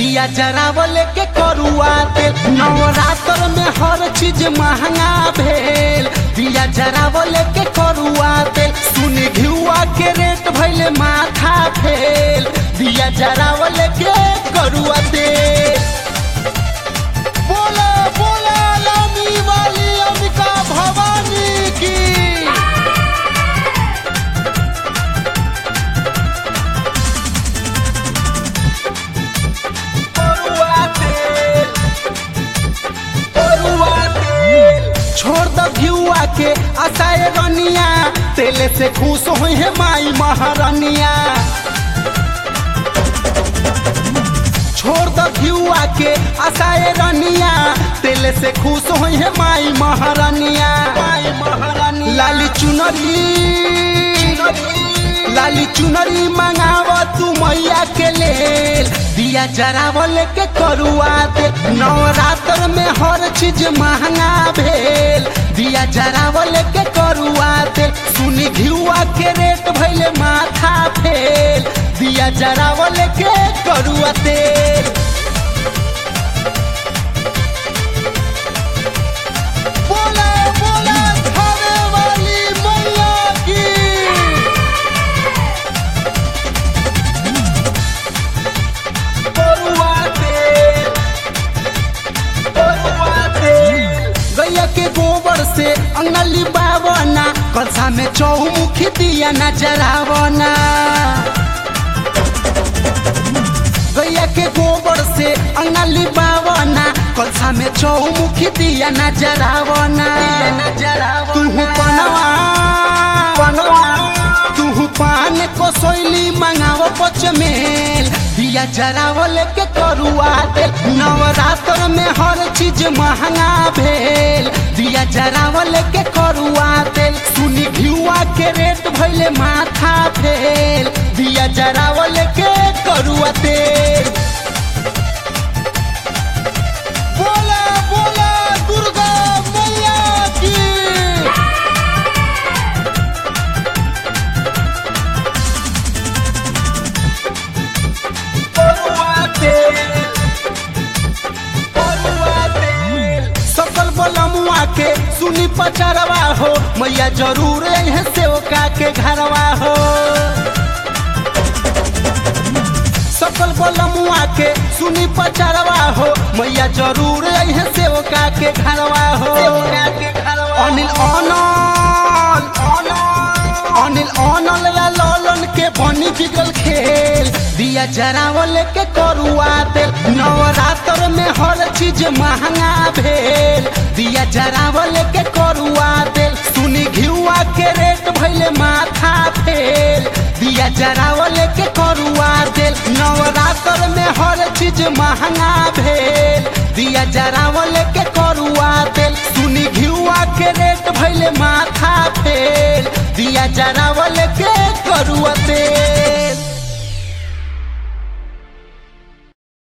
दिया जरावल के करुआ तेल नवरात्र में हर चीज महंगा भेल दिया जरावल के करुआ तेल सुन घिउआ के रेट भइले माथा फेल दिया जरावल के करुआ तेल बोला बोला लामी वाली अंबिका भवानी की छोड़ द घिउआ के आशाए रनिया तेले से खुश हुई है माई महारानिया छोड़ द घिउआ के आशाए रनिया तेले से खुश हुई है माई महारानिया माई महारानी लाली चुनरी लाली चुनरी मंगाव तू मैया के लेल दिया जरावल के करुआ दे नवरात्र में हर चीज महंगा भेल दिया जरावल के करुआ दे सुनी घिउआ के रेट भइले माथा फेल दिया जरावल के करुआ तेल बोला बोला खाने वाली मैया की गैया के गोबर से अंगना लिबावना कलसा में चौमुखी दिया न जरावना गैया के गोबर से अंगना लिबावना कलसा में चौमुखी दिया न जरावना तू पनवा पनवा तू पान को सोइली मंगाव पचमेल दिया जरावल के करुआ दे नवरात्र में हर चीज महंगा भेल दिया जरावल के करुआ दे सुनी घिउआ के रेट भइले माथा फेल दिया जरावल के करुआ तेल बोला बोला दुर्गा मैया की सकल बलमुआ के सुनी पचरवा हो मैया जरूर है सेवका के घरवा हो सकल बलमुआ के सुनी पचरवा हो मैया जरूर है सेवका के घरवा हो अनिल अनल अनिल अनल ला ललन के बनी बिगल खेल दिया जरावल के करुआ तेल नवरात्र में हर चीज महंगा भेल दिया जरावल के करुआ तेल सुनी घिउआ के रेट भइले माथा फेल दिया जरावल के करुआ तेल नवरात्र में हर चीज महंगा भेल दिया जरावल के करुआ तेल सुनी घिउआ के रेट भइले माथा फेल दिया जरावल के करुआ तेल